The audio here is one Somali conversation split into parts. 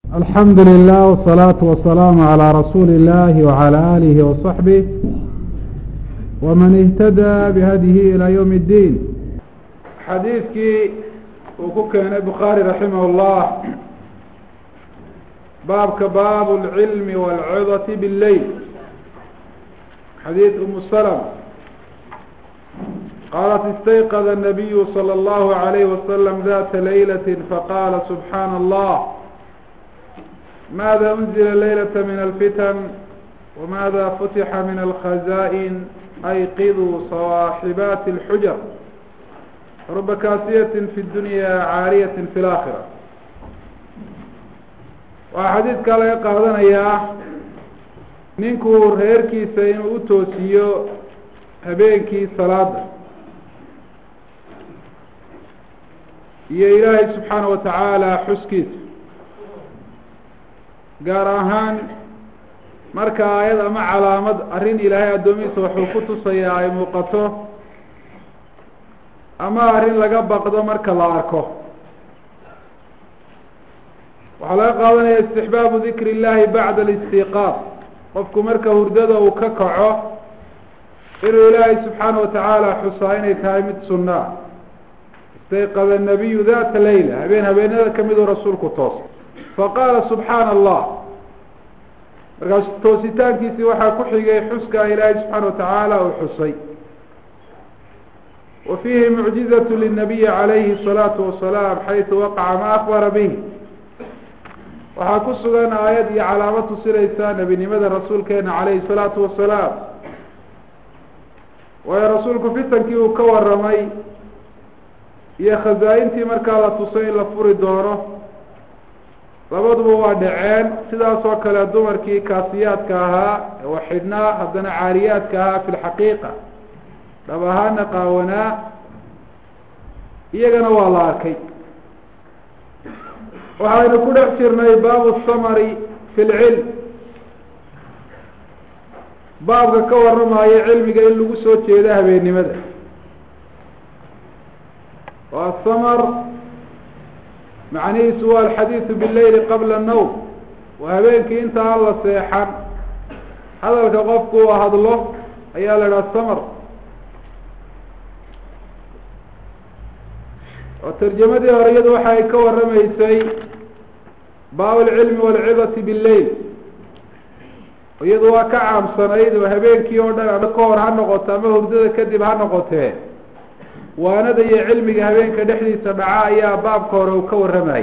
alxamdu lilah wsalaatu wasalaamu calaa rasuuli illahi wacala aalihi wasaxbih waman ihtadaa bihadihi ilaa ywm اddiin xadiidkii uu ku keenay bukhaari raximah اllah baabka baabu اlcilmi wاlcidati bاlleyl xadiid umu slm qaalat istayqada الnabiyu slى اllahu عalayh wasalam data laylat faqaala subxaana allah mada unzila laylata min alfitan wamada futixa min alkhaza'in ayqiduu sawaaxibaati اlxujar ruba kaasiyatin fi dunya caariyatin fi laakhira waxaa xadiidkaa laga qaadanayaa ninkuu reerkiisa inuu u toosiyo habeenkii salaada iyo ilaahay subxaana wa tacaala xuskiisa gaar ahaan marka aayad ama calaamad arrin ilaahay addoomihiisa waxuu ku tusayaa ay muuqato ama arrin laga baqdo marka la arko waxaa laga qaadanaya istixbaabu dikri illahi bacda alistiqaaq qofku marka hurdada uu ka kaco inuu ilaahay subxaana wa tacaala xusaa inay tahay mid sunnaa istayqada nabiyu data layla habeen habeenada kamiduu rasuulku toosay faqaala subxaana allah markaas toositaankiisii waxaa ku xigay xuska ilaahay subxaana wa tacaala uu xusay wa fiihi mucjizatu linabiyi calayhi الsalaatu wasalaam xaytu waqaca ma akbara bih waxaa ku sugan aayad iyo calaamad tusinaysa nebinimada rasuulkeena calayhi الsalaatu wasalaam waayo rasuulku fitankii uu ka waramay iyo khazaa-intii markaa la tusay in la furi doono labaduba waa dhaceen sidaas oo kale dumarkii kaasiyaadka ahaa ee waxidhnaa haddana caariyaadka ahaa fi lxaqiiqa dhab ahaana qaawanaa iyagana waa la arkay waxaynu ku dhex jirnay baabu samari fi lcilm baabka ka waramayo cilmiga in lagu soo jeedo habeennimada waa samar macnihiisu waa alxadiidu bileyli qabla annawm waa habeenkii inta aan la seexan hadalka qofku uu hadlo ayaa la idhaha samar oo tarjamadii hore iyadu waxa ay ka waramaysay baab alcilmi waalcidati billeyl iyadu waa ka caamsanayd oo habeenkii oo dhan ama ka hor ha noqoto ama hurdada kadib ha noqotee waanada iyo cilmiga habeenka dhexdiisa dhaca ayaa baabka hore uu ka warramayay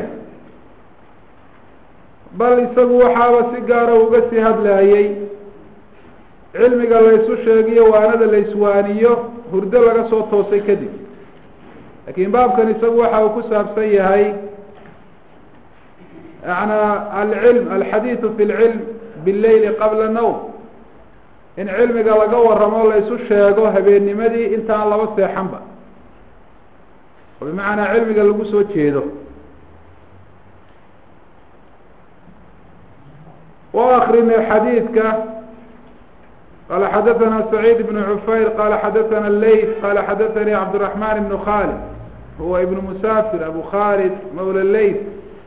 bal isagu waxaaba si gaara uga sii hadlaayey cilmiga laysu sheegiyo waanada layswaaniyo hurdo laga soo toosay kadib laakiin baabkan isagu waxa uu ku saabsan yahay yanaa alcilm alxadiidu fi lcilm billeyli qabla nawm in cilmiga laga waramo laysu sheego habeennimadii intaan laba seexanba oo bimacnaa cilmiga lagu soo jeedo wa akrinay xadiidka qala xadaثana سacيid بن cufayr qala xadaثana leyt qala xadaثani cabdالرaحman بن khalid huwa ibn musafir abu khalid mawla leyt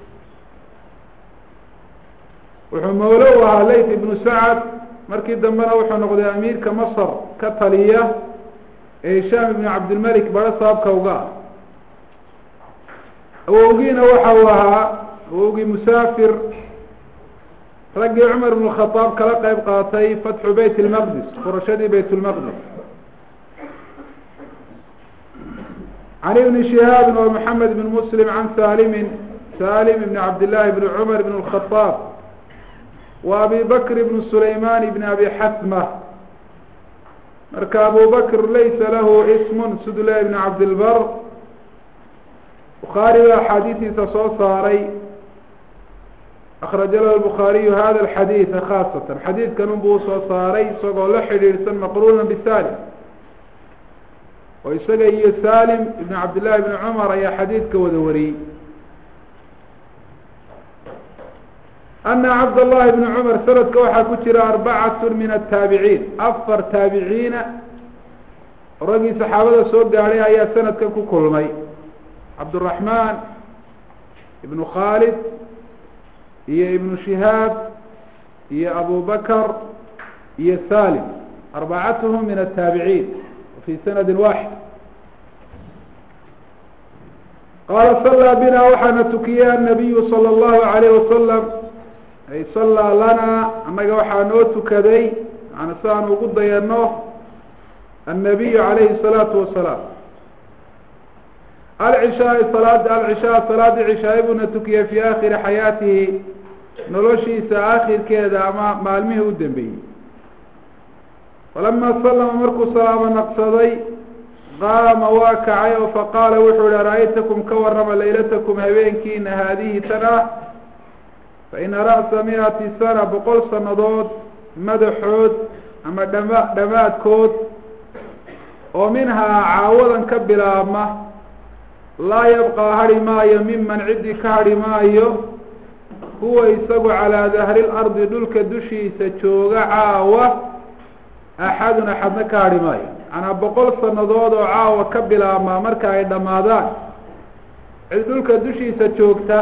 wuxuu mawlo u ahaa leyt ibnu sacd markii dambena wuxuu noqday amiirka masr ka taliya ee hishaam ibn cabdilmalik baro sababka uga ah awowgiina waxa uu ahaa awowgii musaafir raggii cumar ibn khadaab kala qeyb qaatay fatxu beyt lmaqdis furashadii bayt lmaqdis can ibni shihaabin wa maxamed ibn muslim can salimin salim ibn cabdillahi ibn cumar ibn lkhadaab wa abi bakr ibn sulayman ibn abi xasma marka abu bakr laysa lahu ismun sudla ibn cabdilbar bukhaari baa axaadiistiisa soo saaray akraja lahu lbukhaariyu hada alxadiida khaasatan xadiidkan unbuu usoo saaray isagoo la xidhiidhsan maqruuna bisalim oo isaga iyo salim ibn cabdillahi ibni cumar ayaa xadiidka wada wariyey ana cabdallahi ibni cumar sanadka waxaa ku jira arbacatu min ataabiciin afar taabiciina raggii saxaabada soo gaadhay ayaa sanadkan ku kulmay cabdالرaحman ibn khalid iyo ibnu shihaab iyo abu bakr iyo salim arbacatuhum min ataabiciin fi sanadi waaxid qaala sallaa bina waxaana tukiyey annabiyu sala allahu alayh wasalam ay sallaa lanaa annaga waxaa noo tukaday yani si aan ugu dayano annabiyu calayhi salaatu wasalaam alcishaai salaad alcishaa salaadii cishaay buuna tukiyey fii aakhiri xayaatihi noloshiisa aakhirkeeda ama maalmihii u dambeeyey falama salama markuu salaamo naqsaday qaama waa kacay oo faqaala wuxuu yihi ara-aytakum ka warrama laylatakum habeenkiina haadihi tan ah faina ra'sa mi-ati sana boqol sanadood madaxood ama dhama dhamaadkood oo minhaa caawadan ka bilaabma laa yabqaa hadhi maayo miman ciddii ka hadhi maayo huwa isagu calaa dahri lardi dhulka dushiisa jooga caawa axadun axadna ka hadhi maayo macnaa boqol sanadood oo caawa ka bilaabmaa marka ay dhammaadaan cid dhulka dushiisa joogta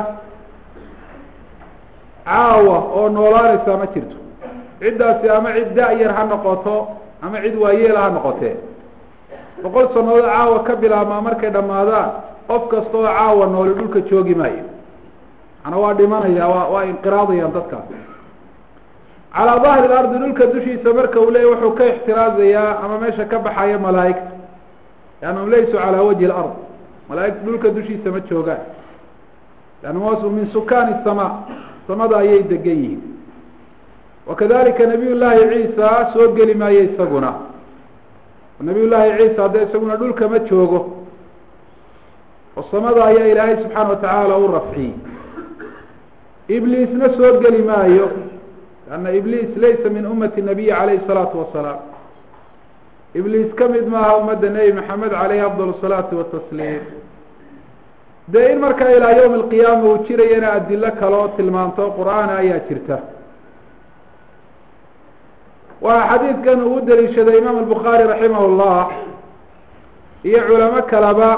caawa oo noolaanaysa ma jirto ciddaasi ama cid da-yar ha noqoto ama cid waayeela ha noqotee boqol sanadood caawa ka bilaabmaa markay dhammaadaan qof kasta oo caawa nooli dhulka joogi maayo macnaa waa dhimanaya waa waa inqiraadayaan dadkaas calaa dahri lardi dhulka dushiisa marka uu leeyay wuxuu ka ixtiraazayaa ama meesha ka baxaya malaaigta liannahum laysuu calaa wajhi lard malaaigta dhulka dushiisa ma joogaan liannahum wasu min sukaani samaa samada ayay degan yihiin wakadalika nabiy llaahi ciisa soo geli maayo isaguna nabiy llaahi ciisa hadda isaguna dhulka ma joogo oo samada ayaa ilaahay subxaana watacaala u rafciyey ibliisna soo geli maayo lanna ibliis laysa min ummati nabiyi calayhi salaatu wasalaam ibliis ka mid maaha ummadda nebi maxamed caleyhi afdal salaatu watasliim dee in markaa ilaa yawmi alqiyaama uu jirayana adilo kaloo tilmaanto qur-aana ayaa jirta waxaa xadiidkan uu daliishaday imaam albukhaari raximah llah iyo culamo kaleba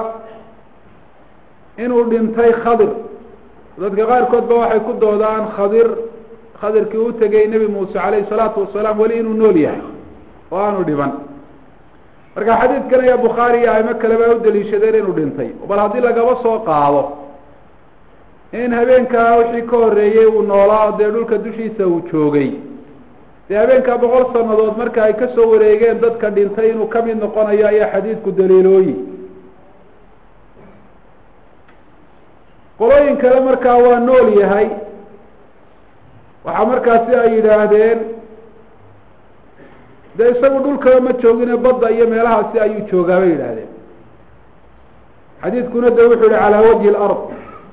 inuu dhintay khadir dadka qaarkood ba waxay ku doodaan khadir khadirkii u tegay nebi muuse calayhi salaatu wasalaam weli inuu nool yahay oo aanu dhiban marka xadiidkan ayaa bukhaari iyo aimo kaleba u daliishadeen inuu dhintay bal haddii lagaba soo qaado in habeenkaa wixii ka horreeyey uu noolaa dee dhulka dushiisa uu joogay dee habeenkaa boqol sanadood marka ay kasoo wareegeen dadka dhintay inuu kamid noqonayo ayaa xadiidku daliilooyi qolooyin kale markaa waa nool yahay waxaa markaasi ay yidhaahdeen dee isagu dhulkaba ma joogine badda iyo meelahaasi ayuu joogaa bay yidhaahdeen xadiidkuna de wuxuu yihi calaa wajhi lard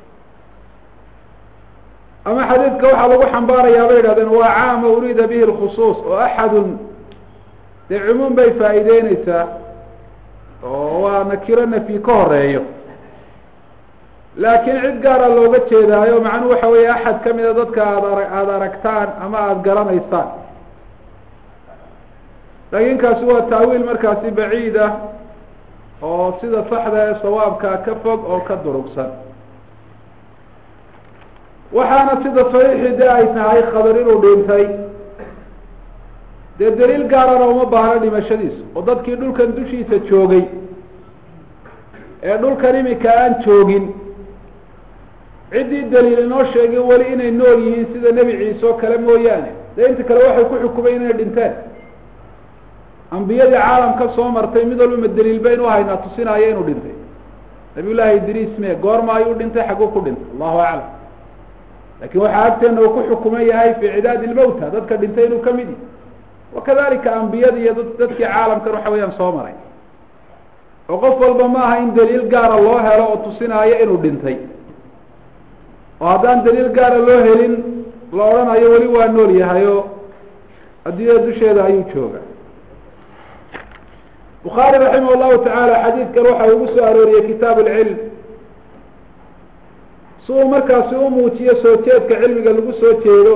ama xadiidka waxaa lagu xambaarayaa bay yidhahdeen waa caama uriida bihi lkhusuus oo axadun dee cumuum bay faa'iideyneysaa oo waa nakiro nafyi ka horeeyo laakiin cid gaara looga jeedaayo macnuhu waxa weeye axad kamida dadka aad ara aada aragtaan ama aada garanaysaan laakiin kaasi waa taawiil markaasi baciid ah oo sida saxda ee sawaabka ka fog oo ka durugsan waxaana sida saxiixii de ay tahay khabar inuu dhintay dee daliil gaarana uma baahno dhimashadiisa oo dadkii dhulkan dushiisa joogay ee dhulkan imika aan joogin ciddii daliil inoo sheegay weli inay nool yihiin sida nebi ciise oo kale mooyaane dee inta kale waxay ku xukumayn inay dhinteen ambiyadii caalamka soo martay mid walba daliil baynu haynaa tusinaayo inuu dhintay nabiy llaahi idriis me goorma ayuu dhintay xagguu ku dhintay allahu aclam lakin waxaa agteena uu ku xukuman yahay fi cidaadi ilmawta dadka dhintay inuu kamid yahy wakadalika ambiyada iyo dad dadkii caalamkan waxa weeyaan soo maray oo qof walba ma aha in daliil gaara loo helo oo tusinaayo inuu dhintay oo haddaan daliil gaara loo helin la odhanayo weli waa nool yahay oo adduunyada dusheeda ayuu jooga bukhaari raximah llahu tacaala xadiidkan waxa ugu soo arooriyey kitaab alcilm si uu markaasi u muujiyo soo jeedka cilmiga lagu soo jeedo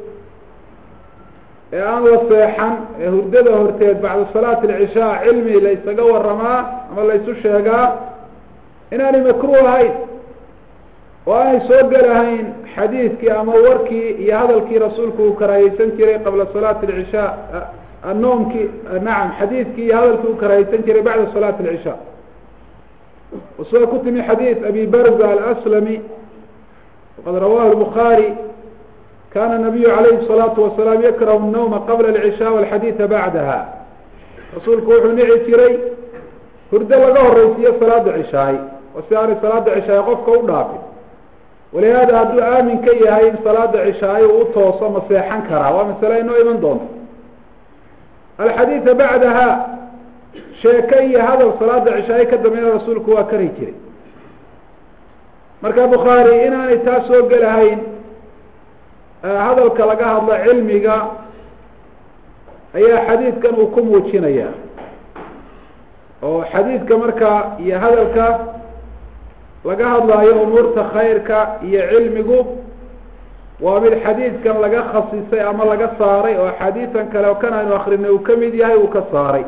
ee aan la seexan ee hurdada horteed bacda salaati alcishaa cilmi la ysaga waramaa ama la ysu sheegaa inaanay makruh ahayn oo aanay soo gelahayn xadiidkii ama warkii iyo hadalkii rasuulku uu karaahiyeysan jiray qabla salaati alcishaa anoomkii nacam xadiidkii iyo hadalkii uu karaahiyeysan jiray bacda salaati alcishaa sida ku timi xadiid abi barza alaslami waqad rawahu lbukhaari kana nabiyu calayhi الsalaatu wasalaam yakrahu الnawma qabla alcishaa walxadiida bacdaha rasuulku wuxuu nici jiray hurdo laga horeysiiyo salaada cishaay oo si aanay salaada cishaay qofka u dhaafin walihaada hadduu aamin ka yahay in salaada cishaay uu utooso ma seexan karaa waa masale inoo iman doonto alxadiida bacdaha sheeke iyo hadal salaada cishaay ka dambeeyna rasuulku waa kari jiray marka bukhaari inaanay taa soo gelahayn hadalka laga hadlo cilmiga ayaa xadiidkan uu ku muujinaya oo xadiidka markaa iyo hadalka laga hadlaayo umuurta khayrka iyo cilmigu waa mid xadiidkan laga khasisay ama laga saaray oo axaadiisan kale oo kan aynu akrinay uu kamid yahay uu ka saaray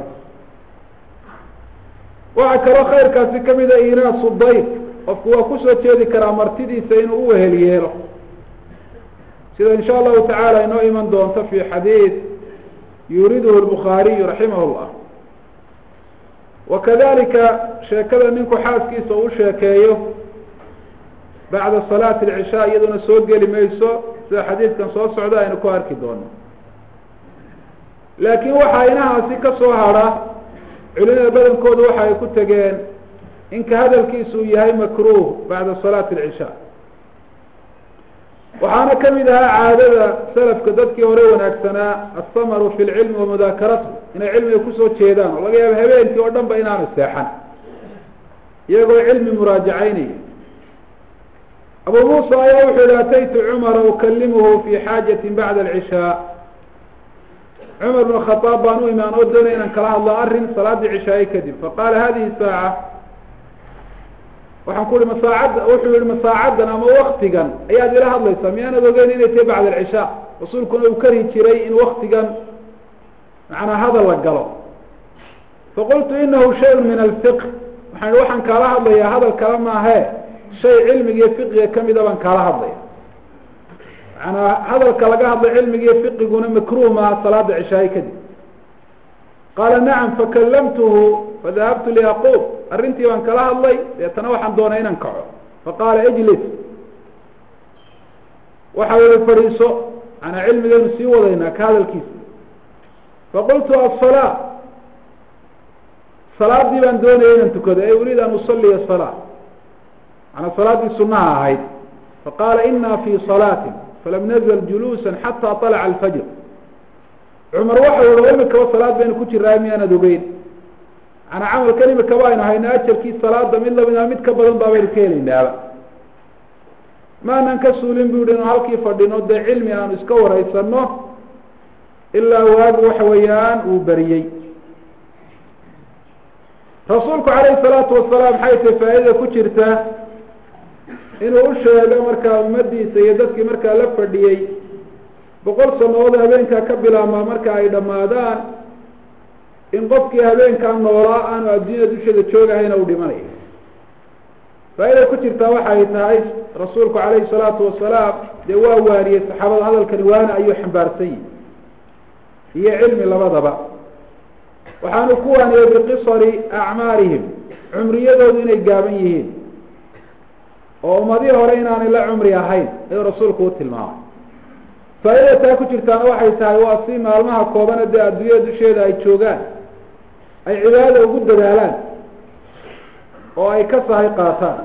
waxaa kaloo khayrkaasi kamid a inaasu dayf qofku waa kusoo jeedi karaa martidiisa inuu uwehel yeelo sida in sha allahu tacaala inoo iman doonto fi xadiid yuriduhu lbukhaariyu raximah llah wakadalika sheekada ninku xaaskiisa uu sheekeeyo bacda salaati alcishaa iyaduna soo geli mayso sida xadiidkan soo socda aynu ku arki doono laakiin waxaa inahaasi ka soo hadha culimada badankoodu waxa ay ku tegeen inka hadalkiisu uu yahay makruh bacda salaati alcishaa waxaana kamid ahaa caadada salafka dadkii hore wanaagsanaa asamaru fi lcilmi wamudaakaratu inay cilmiga kusoo jeedaan oo laga yaabo habeenkii oo dhan ba inaanu seexan iyagoo cilmi muraajacaynaya abu muusa ayaa wuxuu yihi ataytu cumara ukalimuhu fi xaajatin bacda alcishaa cumar bn khaaab baan u imaan oo doonay inaan kala hadlo arrin salaadii cishaaye kadib faqaala hadihi saaca waxaan ku uhi masaacadda wuxuu yihi masaacadan ama waktigan ayaad ila hadlaysaa miyaanad ogeyn inay tahay bacda alcishaa rasuulkuna uu kari jiray in waktigan macnaa hadal la galo faqultu inahu shayun min alfiq waxaan ihi waxaan kaala hadlayaa hadal kale maahe shay cilmiga iyo fiqiga kamida baan kaala hadlaya macanaa hadalka laga hadlay cilmiga iyo fiqiguna makruh maaha salaada cishaaye kadib qaala nacam fakalamtuhu fadahabtu liyaquub arrintii baan kala hadlay deetana waxaan doonay inaan kaco faqaala ijlis waxa uli fadhiiso manaa cilmigaynu sii wadaynaa ka hadalkiisa faqultu asalaa salaadii baan doonaya inaan tukado e uriid an usaliya salaa manaa salaaddii sunaha ahayd faqaala ina fi salaatin falam nazl juluusa xataa طalaca alfajr cumar waxa yihi imikaba salaad baynu ku jiraa miyaanad ogeyn manaa camalkan imikaba aynu hayno ajarkii salaada mid lamida mid ka badan baabaynu ka helaynaaba maanan ka suulin bu yihi inu halkii fadhino dee cilmi aanu iska waraysano ilaa waagi waxa weeyaan uu beriyey rasuulku calayhi salaatu wasalaam maxay tahay faaidada ku jirta inuu u sheego markaa ummadiisa iyo dadkii markaa la fadhiyey boqol sanadood habeenkaa ka bilaabmaa marka ay dhammaadaan in qofkii habeenkaa noolaa aanu adduunya dusheeda joogahayna uu dhimanayo faa-ida ku jirtaa waxay tahay rasuulku calayhi salaatu wasalaam dee waa waariyey saxaabada hadalkani waana ayuu xambaarsan yihi iyo cilmi labadaba waxaanu ku waaniyey biqisari acmaarihim cumriyadoodu inay gaaban yihiin oo ummadihii hore inaanay la cumri ahayn ayuu rasuulku u tilmaamay faa-ida taa ku jirtaana waxay tahay waa si maalmaha koobana dee adduunyada dusheeda ay joogaan ay cibaadada ugu dadaalaan oo ay ka sahay qaataan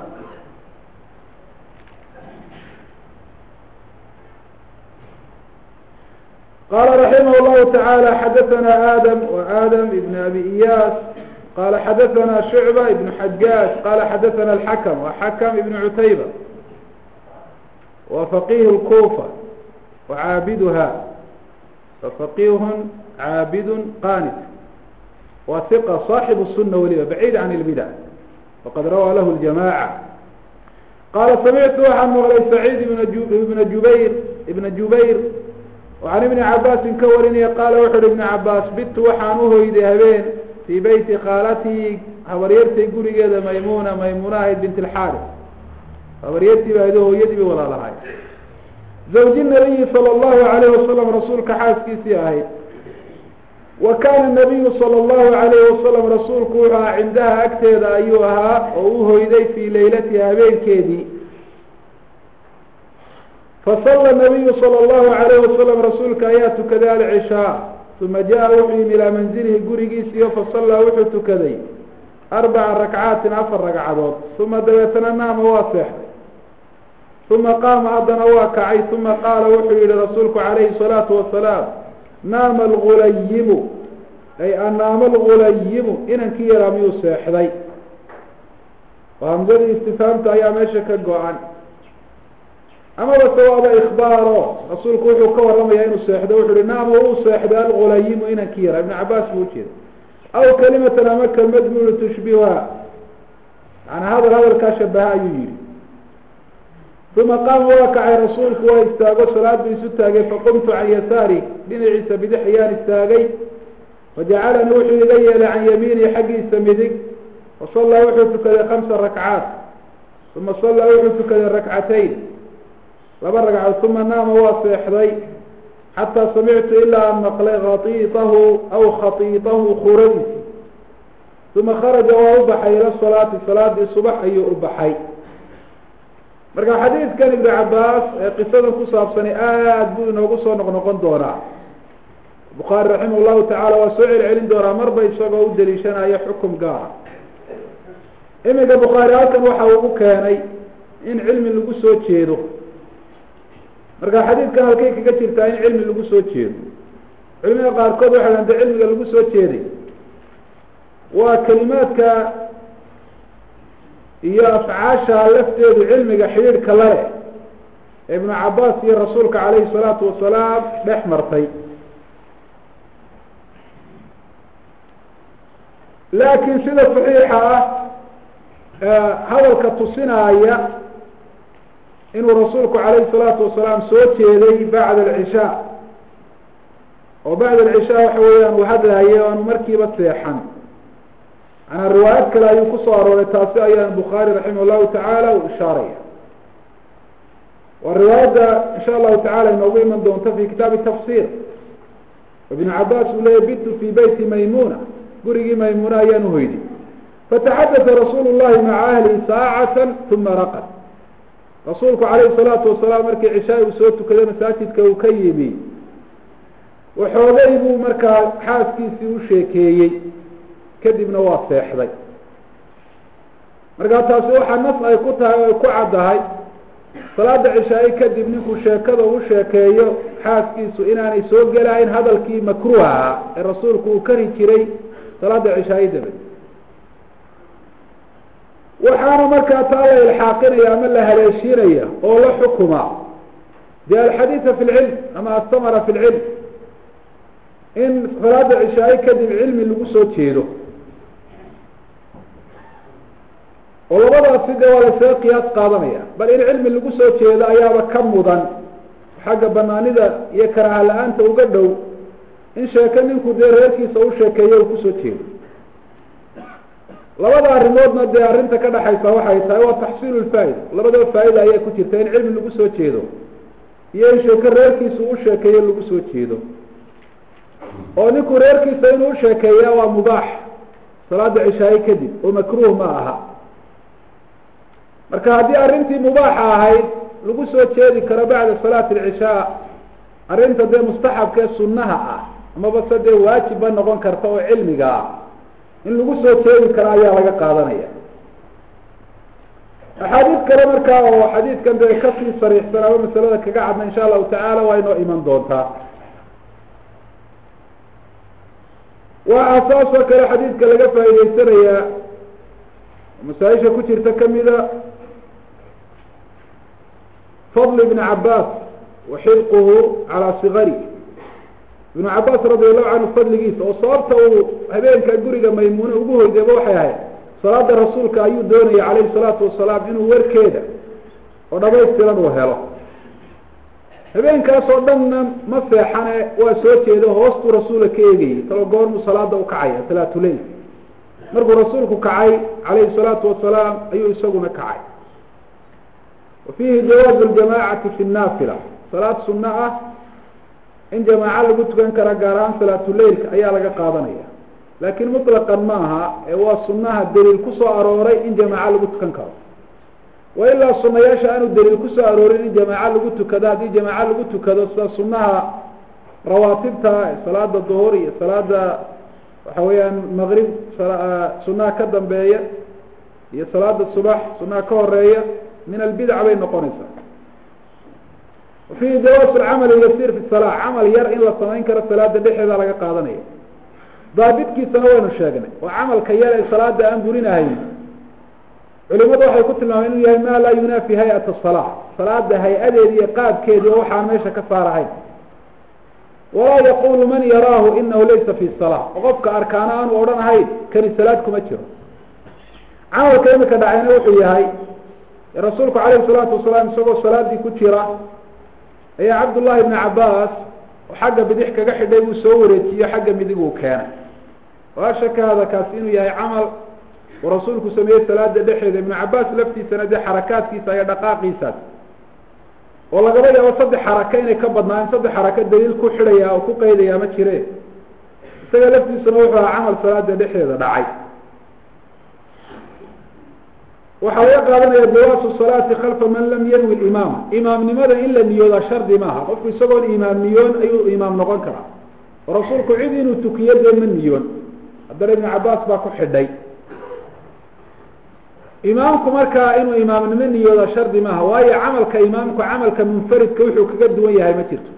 qala raximah llahu taعalى xadaثna adam وadm ibn abi iyas qala xadaثna shucba ibn xajaaj qala xadaثna اxakm وxakm ibn cutayba wa faqih اkufa وcaabiduha fafaqih caabid qanit wa hiqa صaxib الsuna weliba bacid can اlbidع waqad rawaa lahu اljamacة qala samictu waxaan maqlay saciid ibna jubayr ibna jubayr وعan iبni cabaasin ka warinaya qaala wuxu uhi iبn cabaas bitu waxaan uhoyday habeen fii beyti khaalatii habaryartay gurigeeda maymuna maymuna ahayd bint اlxaris habaryartii ba ado hooyadii bay walaalahay zawji nabiyi sala allahu alayhi wasalam rasuulka xaaskiisii ahayd wa kana nabiyu sala allahu alayhi wasalam rasuulku wuxuu ahaa cindaha agteeda ayuu ahaa oo u hoyday fii laylatiha habeenkeedii fasala nabiyu sala allahu alayhi wasalam rasuulka ayaa tukaday alcishaa uma jaa wuxuu yimi ilaa manzilihi gurigiisiiyo fasallaa wuxuu tukaday arbaca rakcaatin afar ragcadood uma dabeetana naama waa seexday uma qaama haddana waa kacay uma qaala wuxuu yihi rasuulku calayhi salaatu wasalaam naama algulayimu ay anaama algulayimu inankii yaraa miyuu seexday oo hamsadii istifaamta ayaa meesha ka go-an amaba sawaaba ikbaaro rasuulku wuxuu ka waramayaa inuu seexdo wuxu uhi naama uu seexday algulayimu inankii yaraa ibnu cabaas buu ujeeda aw kalimatan ama kelmad buu yihi tushbiha maanaa hadal hadalkaa shabaha ayuu yihi uma qaama waa kacay rasuulku waa istaago salaad buu isu taagay faqumtu can yasaari dhinaciisa bidix ayaan istaagay fajacalanii wuxuu iga yeelay can yamiinihi xaggiisa midig fasallaa wuxuu tukaday kamsa rakcaat uma sallaa wuxuu tukaday rakcatayn laba ragcadood uma naama waa seexday xataa samictu ilaa an maqlay khaiitahu aw khaiitahu kuradiisi uma kharaja waa u baxay ila salaati salaadii subax ayuu u baxay marka xadiidkan ibnu cabaas ee qisadan ku saabsani aad buu inoogu soo noqnoqon doonaa bukhaari raximah llahu tacaala waa soo celcelin doonaa marba isagoo u daliishanayo xukum gaara iminka bukhaari halkan waxa uu u keenay in cilmi lagu soo jeedo marka xadiidkan halkay kaga jirtaa in cilmi lagu soo jeedo culimada qaarkood waxay hante cilmiga lagu soo jeeday waa kelimaadka iyo afcaasha lafteedu cilmiga xidhiidhka la leh ee ibnu cabaas iyo rasuulka calayhi salaatu wasalaam dhex martay laakiin sida saxiixa ah hadalka tusinaaya inuu rasuulku calayhi salaatu wasalaam soo jeeday bacda alcishaa oo bacda alcishaa waxa weeyaan uu hadlaaye o aanu markiiba seexan manaa riwaayad kale ayuu kusoo arooray taasi ayaan bukhaari raximah llahu tacaala uu ishaaraya waa riwaayadda insha allahu tacala inoogu iman doonta fi kitaabi tafsir ibnu cabaas uu leeyay bitu fi beyti maymuna gurigii maymuna ayaan uhoyday fataxadata rasuulu llahi maca ahlihi saacata uma raqad rasuulku calayhi salaatu wasalaam markii cishaai uu soo tukaday masaajidka uu ka yimi waxoogay buu markaa xaaskiisii u sheekeeyey kadibna waa seexday markaa taasi waxaa nas ay ku tahay ay ku caddahay salaada cishaai kadib ninkuu sheekada u sheekeeyo xaaskiisu inaanay soo gelahayn hadalkii makruuha ahaa ee rasuulku uu kari jiray salaada cishaai dabad waxaana markaa taa la ilxaaqinaya ama la haleeshiinaya oo la xukuma de alxadiida fi lcilm ama astamara fi lcilm in salaada cishaai kadib cilmi lagu soo jeedo oo labadaasi de waa lasaga qiyaas qaadanaya bal in cilmi lagu soo jeedo ayaaba ka mudan xagga banaanida iyo karaaha la-aanta uga dhow in sheeke ninku dee reerkiisa u sheekeeyo uu kusoo jeedo labada arrimoodna dee arrinta ka dhaxaysa waxay tahay waa taxsiilu lfaa'ida labadaba faa'ida ayaa ku jirta in cilmi lagu soo jeedo iyo in sheeke reerkiisa u sheekeeyo lagu soo jeedo oo ninku reerkiisa inuu usheekeeya waa mubaax salaada cishaaye kadib oo makruuh ma aha marka haddii arrintii mubaaxa ahayd lagu soo jeedi karo bacda salaati alcishaa arrinta dee mustaxabka ee sunnaha ah amaba se dee waajibba noqon karta oo cilmiga ah in lagu soo jeedi karo ayaa laga qaadanaya axaadiis kale markaa oo xadiidkan dee kasii sariixsan ama masalada kaga cadna insha allahu tacaala waa inoo iman doontaa waxaa saas oo kale xadiidka laga faa'idaysanayaa masaaisha ku jirta kamida fadl ibn cabaas wa xilquhu calaa sigari ibnu cabaas radi allahu canhu fadligiisa oo sababta uu habeenka guriga maymuune ugu hoydayba waxay ahayd salaada rasuulka ayuu doonayay calayhi salaatu wasalaam inuu warkeeda oo dhamaystiran uu helo habeenkaas oo dhanna ma seexane waa soo jeedo hoostuu rasuula ka eegayay talo goormuu salaada ukacaya salaatuleyl markuu rasuulku kacay calayhi salaatu wasalaam ayuu isaguna kacay wafiihi jawaazu ljamaacati fi naafila salaad sunno ah in jamaaco lagu tukan kara gaar ahaan salaatuleilka ayaa laga qaadanaya laakiin mutlaqan maaha ee waa sunaha daliil kusoo arooray in jamaaco lagu tukan karo wa ilaa sunayaasha aanu daliil kusoo aroorin in jamaaco lagu tukado haddii jamaaco lagu tukado sida sunaha rawaatibta salaada duhur iyo salaada waxa weeyaan maqrib sunaha ka dambeeya iyo salaada subax sunaha ka horeeya min albidca bay noqonaysaa wafihi jawaasu lcamali yasiir fi salaa camal yar in la samayn karo salaada dhexeeda laga qaadanaya daabitkiisana waynu sheegnay oo camalka yar ee salaada aan burinahayn culimadu waxay ku tilmaameen inuu yahay ma laa yunaafi hay-at salaa salaada hay-adeedi iyo qaabkeedi oo waxaan meesha ka saarahayn walaa yaqulu man yaraahu inahu laysa fi salaa oo qofka arkaana aanu odhanahayn kani salaad kuma jiro camalka imika dhacayna wuxuu yahay rasuulku calayhi salaatu wasalaam isagoo salaadii ku jira ayaa cabdullahi ibni cabaas oo xagga bidix kaga xidhay buu soo wareejiyo xagga midig uu keenay waa shaka hada kaasi inuu yahay camal uu rasuulku sameeyey salaada dhexeeda ibnu cabaas laftiisana dee xarakaadkiisa iyo dhaqaaqiisaas oo lagaba yaabo saddex xaraka inay ka badnaan saddex xaraka daliil ku xidhaya oo ku qaydaya ma jire isaga laftiisuna wuxuu ahaa camal salaada dhexdeeda dhacay waxaa laga qaadanaya jawaasu salaati khalfa man lam yanwi limaama imaamnimada in la niyoodaa shardi maaha qofku isagoon imaam niyoon ayuu imaam noqon karaa oo rasuulku cid inuu tukiyo dee ma niyoon haddana ibnu cabaas baa ku xidhay imaamku markaa inuu imaamnimo niyooda shardi maaha waayo camalka imaamku camalka munfaridka wuxuu kaga duwan yahay ma jirto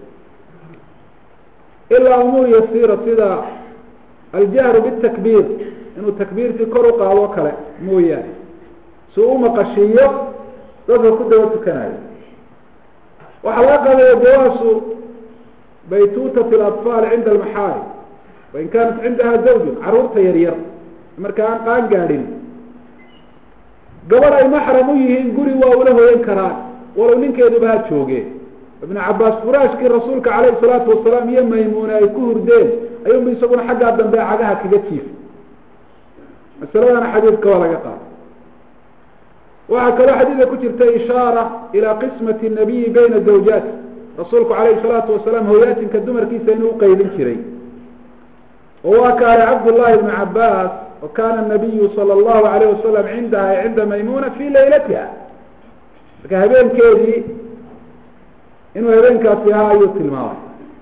ilaa umuur yasiira sida aljahru bitakbiir inuu takbiirtii kor u qaado kale mooyaane si u maqashiiyo dadka ku daba tukanayo waxaa laga qaadaya jawaasu baytuutati alatfaal cinda almaxaarim wain kaanat cindaha zawjun caruurta yaryar marka aan qaan gaadhin gabadh ay maxram u yihiin guri waa ula hoyan karaan walow ninkeeduba ha jooge ibnu cabaas furaashkii rasuulka calayhi salaatu wasalaam iyo maymuune ay ku hurdeen ayuunba isaguna xaggaa dambe cagaha kaga jiif masaladana xadiidka waa laga qaada waxaa kaloo xadiidka ku jirta ishaara ilaa qismati nabiyi bayna zawjaati rasuulku calayhi salaatu wasalaam hoyaatinka dumarkiisa inuu uqaydin jiray oo waa kaale cabdullahi ibnu cabaas wakana nabiyu sala allahu alayh wasalam cindaha cinda maymuna fi laylatiha marka habeenkeedii inuu habeenkaasi ahaa ayuu tilmaamay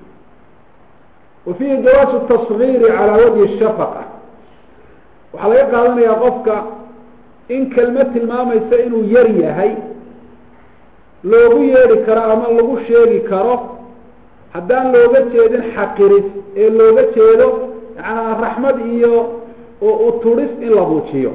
wa fiihi jawaasu tasgiiri calaa wajhi shafaqa waxaa laga qaadanayaa qofka in kelmad tilmaamaysa inuu yar yahay loogu yeedhi karo ama lagu sheegi karo haddaan looga jeedin xaqiris ee looga jeedo yacanaa raxmad iyo uturis in la buujiyo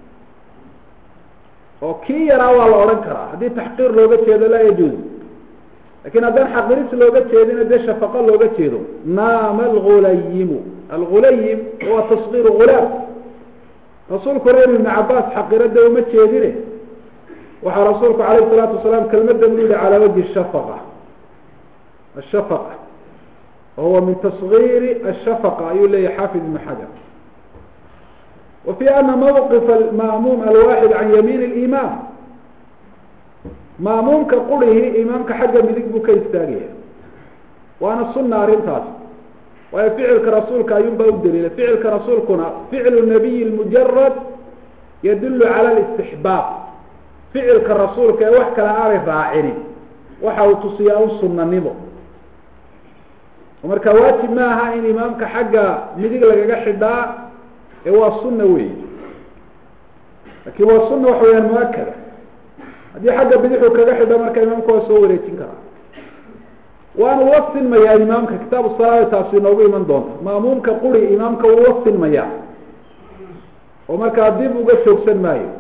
oo kii yaraa waa la odhan karaa haddii taxqiir looga jeedo laa yajuuz lakin haddaan xaqiris looga jeedina dee shafaqo looga jeedo naama algulayimu algulayim waa tasgiiru gulaam rasuulku reer ibnu cabaas xaqirada uma jeedine waxaa rasuulku alayh salaatu wasalaam kelmadan u yihi calaa wajhi shafaqa ashafaqa wahuwa min tasgiiri ashafaqa ayuu leeyahy xaafid ibnu xajar wa fi ana mawqif alma'muum alwaaxid can yamiin اlimaam ma'muumka qurihii imaamka xagga midig buu ka istaagaya waana suna arrintaas waayo ficilka rasuulka ayuun baa u daliilay ficilka rasuulkuna ficlu nabiyi mujarad yadulu cala listixbaab ficilka rasuulka ee wax kale aanay raacinin waxa uu tusiyaa un sunanimo marka waajib ma aha in imaamka xagga midig lagaga xidhaa ee waa sunna wey lakin waa sunna waxa weyaan muakada haddii xagga bidixu kaga xidho marka imaamka waa soo wareejin karaa waanu la sinmayaa imaamka kitaabu salaada taasi inoogu iman doonta ma'muumka quri imaamka wuu la sinmayaa oo markaa dib uga joogsan maayo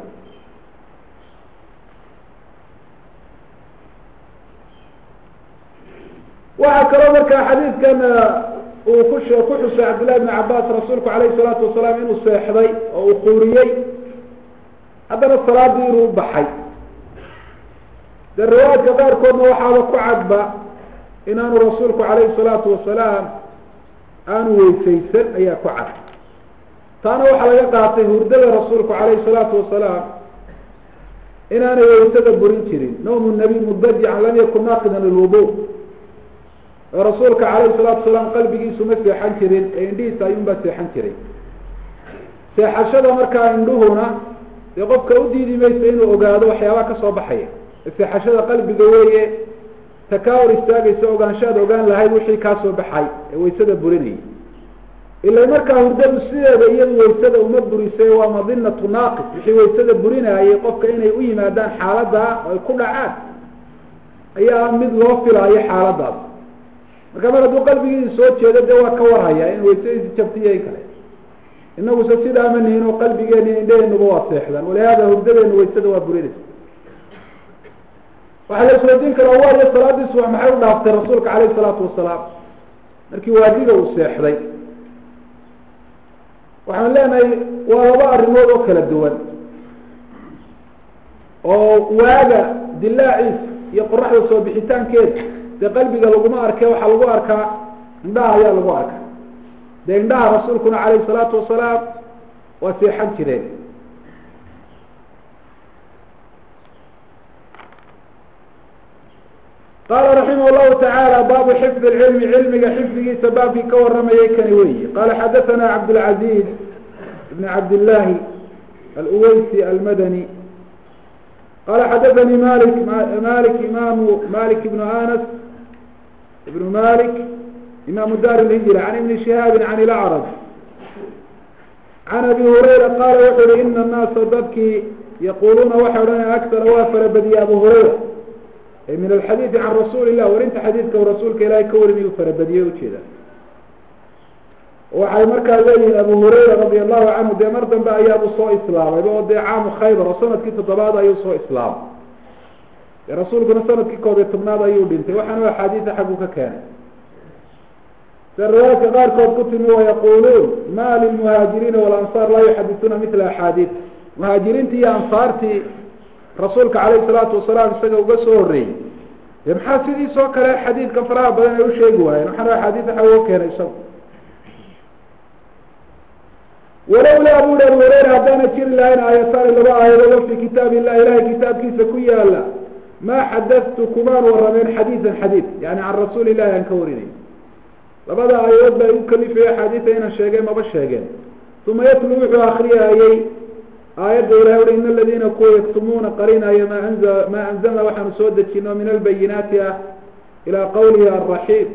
waxaa kaloo markaa xadiidkan uu ku ku xusay cabdillahi bn cabaas rasuulku alayhi salaatu wasalaam inuu seexday oo uu quuriyey haddana salaadii inuu baxay dee riwaayadka qaarkoodna waxaaba ku cadba inaanu rasuulku calayhi salaatu wasalaam aanu weysaysan ayaa ku cad taana waxaa laga qaatay hurdada rasuulku calayhi salaatu wasalaam inaanay waysada burin jirin nawmu nabiy mudajican lam yakun naaqidan lilwudu oo rasuulka calayhi salaatu wasalaam qalbigiisu ma seexan jirin ee indhihiisa ayuunbaa seexan jiray seexashada markaa indhuhuna dee qofka u diidi maysa inuu ogaado waxyaabaha kasoo baxaya seexashada qalbiga weeye takaawur istaagaysa ogaanshaad ogaan lahayd wixii kaa soo baxay ee waysada burinayay ila markaa hurdadu sideeda iyadu waysada uma burisay waa madinatu naaqis wixii waysada burinaayay qofka inay u yimaadaan xaalada oo ay ku dhacaan ayaa mid loo filaayo xaaladaas marka mar hadduu qalbigiisa soo jeedo dee waa ka warhaya in waysadiisi jabtiyo in kale inaguse sidaa ma nihin oo qalbigeena indhaheenuba waa seexdaan walihaada hurdadeenu waysada waa burinaysa waxaa la isweydiin karaa waayo salaadii subax maxay u dhaaftay rasuulka calayhi salaatu wasalaam markii waadiga uu seexday waxaan leenahay waa laba arrimood oo kala duwan oo waaga dilaaciisa iyo qoraxda soo bixitaankeeda dee qalbiga laguma arke waxaa lagu arkaa indhaha ayaa lagu arkaa dee indhaha rasuulkuna calayhi salaatu wasalaam waa seexan jireen qala raximah llahu tacaala baabu xifdi lcilmi cilmiga xifdigiisa baabkii ka waramayay kani weyi qala xadathana cabdاlcaziz ibn cabdillahi aluweysi almadani qala xadathani malik malik imamu malik ibnu anas ibnu malik imaamu dar lhijra can ibni shihaabi can ilacraj can abi hurayra qaala wuxu uhi ina annaasa dadkii yaquluuna waxay odhanaya akara waa farabadiyey abu hurayra min alxadiidi can rasuuli illah warinta xadiidka rasuulka ilaahay ka warinayu farabadiyey ujeeda waxay markaa leeyihiin abu hurayra radia allahu canhu dee mar dambe ayaabu soo islaamayba oo dee caamu khaybar oo sanadkii toddobaad ayuu soo islaamay dee rasuulkuna sanadkii koob iyo tobnaad ayuu dhintay waxaana axaadiisa xaggu ka keenay se riwaayadka qaarkood ku timi wayaquluun ma lilmuhaajiriina walansaar laa yuxadisuuna mila axaadiid muhaajiriintii iyo ansaartii rasuulka calayhi salaatu wasalaam isaga uga soo horreeyey dee maxaa sidiisoo kale xadiidkan faraha badan ay usheegi waayeen waxaana axaadiis waxa uga keenay isagu walowlaa buri abu hureyra haddaana jiri lahayn aayataani laba aayadood fi kitaab illah ilahay kitaabkiisa ku yaala maa xadadtu kumaan warameen xadiidan xadiid yani can rasuuli illahi aan ka warinay labada aayadood baa igu kalifaya axaadiisa inaan sheegeen maba sheegeen uma yatlu wuxuu akriyayey aayadda ilahay ui in aladiina kuwa yaktumuuna qarinaya ma anza maa anzalna waxaanu soo dejino min albayinaati ah ilaa qawlihi alraxiim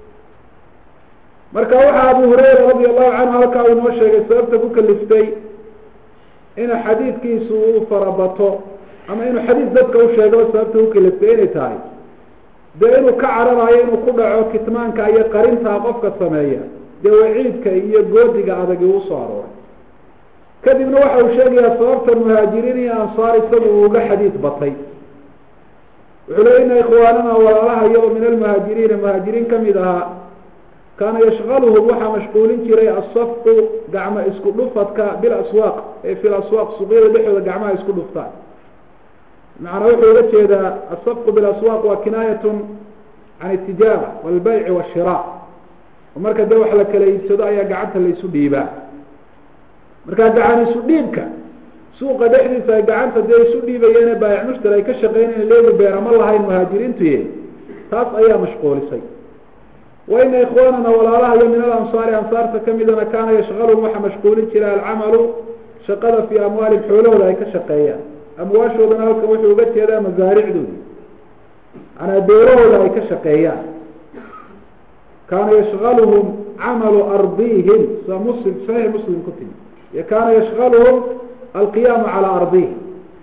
marka waxaa abu hurayra radi allahu canhu halkaa uu noo sheegay sababta ku kaliftay ina xadiidkiisu uu farabato ama inuu xadiis dadka u sheego sababta ku kaliftay inay tahay dee inuu ka cararayo inuu ku dhaco kitmaanka iyo qarintaa qofka sameeya dee waciidka iyo goodiga adagi uu soo arooray kadibna waxa uu sheegayaa sababta muhaajiriin iyo ansaar isagu uu uga xadiid batay wuxuu le ina ikhwaanana walaalahayo oo min almuhaajiriina muhaajiriin kamid ahaa kaana yashqaluhum waxaa mashquulin jiray asafqu gacmo isku dhufadka bilaswaaq ee fi laswaaq suuqyada dhexdooda gacmaha isku dhuftaan macnaa wuxuu uga jeedaa asafqu bilaswaaq waa kinaayatun can itijaara walbayci washira oo marka dee wax la kala iibsado ayaa gacanta laysu dhiibaa markaa gacan isu dhiibka suuqa dhexdiisa ay gacanta dee isu dhiibayeene baayac mushtari ay ka shaqeynayeen leegi beerama lahayn muhaajiriintuye taas ayaa mashquulisay waina ikhwaanana walaalaha iyo min alansaari ansaarta kamidana kaana yashqaluhum waxaa mashquulin jira alcamalu shaqada fii amwaalihim xoolahooda ay ka shaqeeyaan amwaashoodana halkan wuxuu uga jeedaa masaaricdooda manaa beerahooda ay ka shaqeeyaan kaana yashqaluhum camalu ardihim sa muslim saxiix muslim ku timi iyo kaana yashqaluhum alqiyaamu calaa ardihim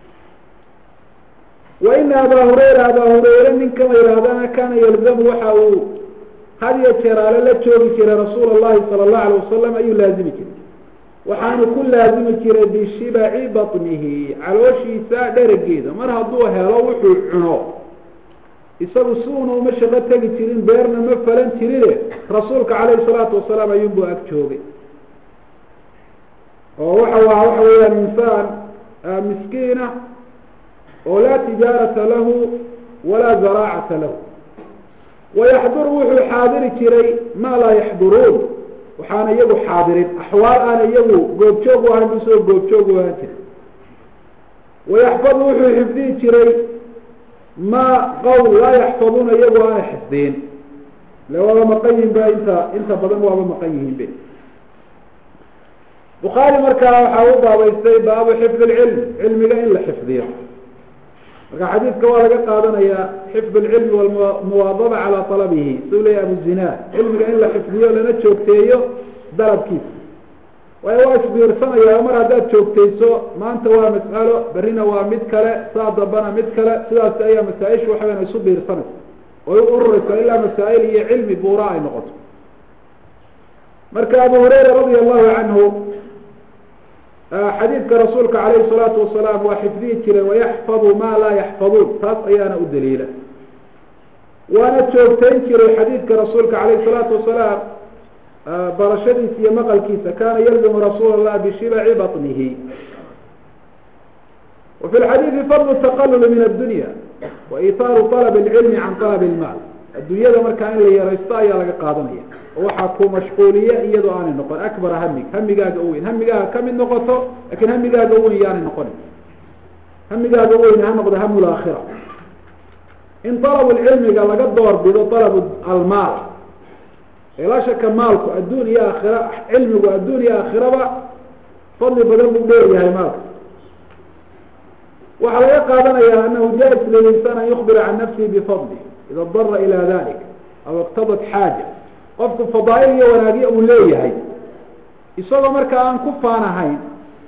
wa ina abaa hurayra abaa hurayre ninkama yidhaahdana kana yalzamu waxa uu had iyo jeer ale la joogi jiray rasuula allahi sala allahu alayh wasalam ayuu laazimi jiray waxaanu ku laazimi jiray bishibaci batnihi calooshiisa dherageeda mar hadduu helo wuxuu cuno isagu si una uma shaqo tegi jirin beerna ma falan jirine rasuulka calayhi salaatu wasalaam ayuunbuu ag joogay oo waxa waa waxa weeyaan insaan miskiina oo laa tijaarata lahu walaa zaraacata lahu wayaxduru wuxuu xaadiri jiray maa laa yaxduruun waxaana iyagu xaadirin axwaal aana iyagu goobjoog u ahan busoo goobjoog u ahaan jiray wayaxfadu wuxuu xifdihi jiray ma qowl laa yaxfaduuna iyagu aana xifdiin ile waaba maqan yihin ba inta inta badan waaba maqan yihiin be bukhaari markaa waxaa u baabaystay baabu xifd lcilm cilmiga in la xifdiyo marka xadiidka waa laga qaadanayaa xifd lcilmi walmuwaadaba calaa talabihi suu leya abu zinaad cilmiga in la xifdiyo lana joogteeyo dalabkiisa waayo waa isbiirsanaya mar haddaad joogtayso maanta waa mas'alo berrina waa mid kale saa dambana mid kale sidaas ayaa masaa-ishu waxa weyan isu biirsanaysa oy u ururaysa ilaa masaa'il iyo cilmi buura ay noqoto marka abu hurayra radia allahu canhu xadiidka rasuulka calayhi salaatu wasalaam waa xifdihi jiray wayaxfadu ma laa yaxfaduun taas ayaana u daliila waana joogtayn jiray xadiidka rasuulka calayhi salaatu wasalaam barashadiisa iyo maqalkiisa kana yalzimu rasuul allah bishibaci baطnihi wa fi lxadiidi fadlu taqalul min addunya wa itaaru طalab اlcilmi can طalab اlmaal addunyada markaa in la yaraysto ayaa laga qaadanaya oo waxaa ku mashquuliya iyadoo aanay noqon akbara hamig hamigaaga u weyn hamigaaga kamid noqoto lakin hamigaaga u weyn yaanay noqonin hamigaaga u weyn ha noqdo ham laakhira in طalab lcilmiga laga door bido طalab almaal laa shaka maalku adduun iyo aakhira cilmigu adduun iyo aakhiraba fadli badan buu dheeryahay maalka waxaa laga qaadanaya anahu jais lilinsan an yukbira can nafsihi bifadli ida dara ila dalik aw iqtadat xaaja qofku fadaail iyo wanaagyo uu leeyahay isagoo markaa aan ku faanahayn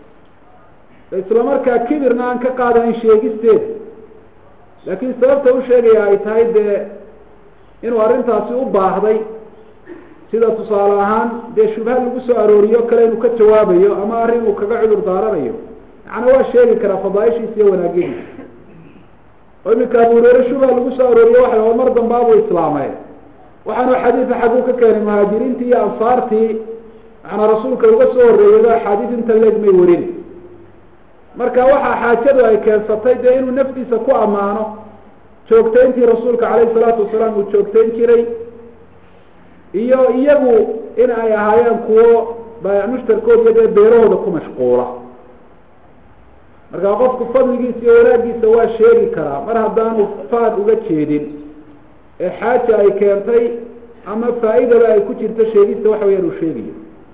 isla markaa kibirna aan ka qaadahayn sheegisteeda laakiin sababta u sheegaya ay tahay dee inuu arrintaasi u baahday sida tusaale ahaan dee shubha lagu soo arooriyo kale inuu ka jawaabayo ama arrin uu kaga cudur daaranayo macnaa waa sheegi karaa fadaaishiisa iyo wanaagyadiisa oo iminka abu hureyre shubha lagu soo arooriyo waxa oo mar dambaabuu islaamay waxaanu xadiida xaguu ka keenay muhaajiriintii iyo ansaartii macnaa rasuulka uga soo horreeyado axaadiis inta leeg may warin marka waxaa xaajadu ay keensatay dee inuu naftiisa ku ammaano joogtayntii rasuulka calayhi salaatu wasalaam uu joogtayn jiray iyo iyagu in ay ahaayeen kuwo baayac mushtarkood iyo dee beerahooda ku mashquula marka qofku fadligiisa iyo wanaagiisa waa sheegi karaa mar haddaanu faad uga jeedin ee xaaja ay keentay ama faa-idaba ay ku jirto sheegista waxa weyaan uu sheegayo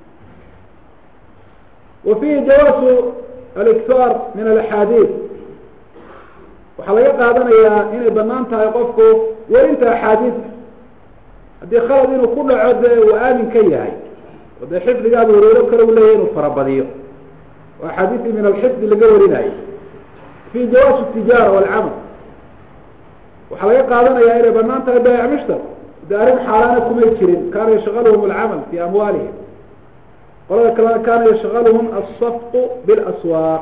wa fihi jawaasu aliktaar min alaxaadiid waxaa laga qaadanayaa inay banaan tahay qofku werinta axaadiidka haddii khalad inuu ku dhaco dee uu aamin ka yahay oo dee xifdiga abu hureyro kale u leeyahy inuu farabadiyo oo axaadiisii min alxifdi laga warinayo fi jawaas tijaara walcamal waxaa laga qaadanaya inay banaan tahay baayac mushtar dee arrin xaaraana kumay jirin kaana yashgaluhum alcamal fi amwaalihim qolada kalena kaana yashgaluhum alsafqu bilaswaaq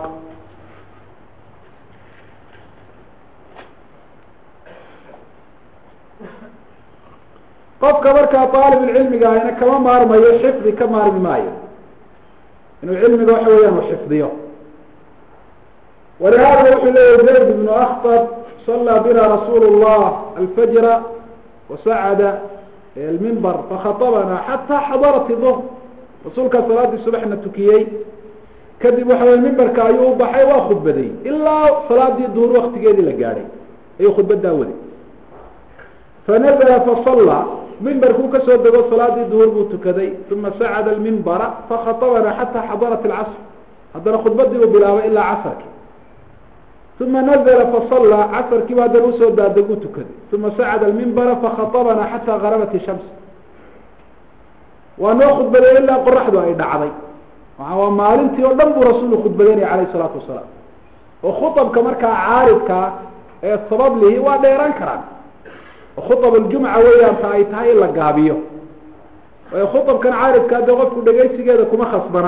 qofka markaa aalibulcilmiga ahina kama maarmayo xifdi ka maarmi maayo inuu cilmiga waxa weeyaan u xifdiyo walihada wuxuu leeyahy zayd ibnu aktab صلى بنا رsuل الله الفجر وسعد المنبر فخطبنا حتى xضرت الظهر رasuulkaa saلaadii suبحna tukiyey kadib waxa wy mimberka ayuu u baxay waa khudbaday ilaa salaadii duhur waktigeedii la gaadhay ayuu khudbadaa waday fanazla faصلى mimberkuu kasoo dego salaadii duhur buu tukaday ثuma sacd المنبرa fakhaطبna حatى xضرت الcصر haddana khudbadii uu bilaabay ilaa casrki uma nazla fasallى casrkiiba haddana usoo daadeg u tukaday uma sacada almimbara fakhaطabana xataa garabat ishams waa noo khudbaday ilaa qoraxdu ay dhacday waa maalintii oo dhan buu rasuulu khudbadeynaya alayh الsalaatu wasalaam oo khuطabka markaa caaridkaa ee sabab lihi waa dheeraan karaan oo khuطab اljumca weeyaan ta ay tahay in la gaabiyo waayo khuطabkan caaridkaa dee qofku dhegaysigeeda kuma khasbana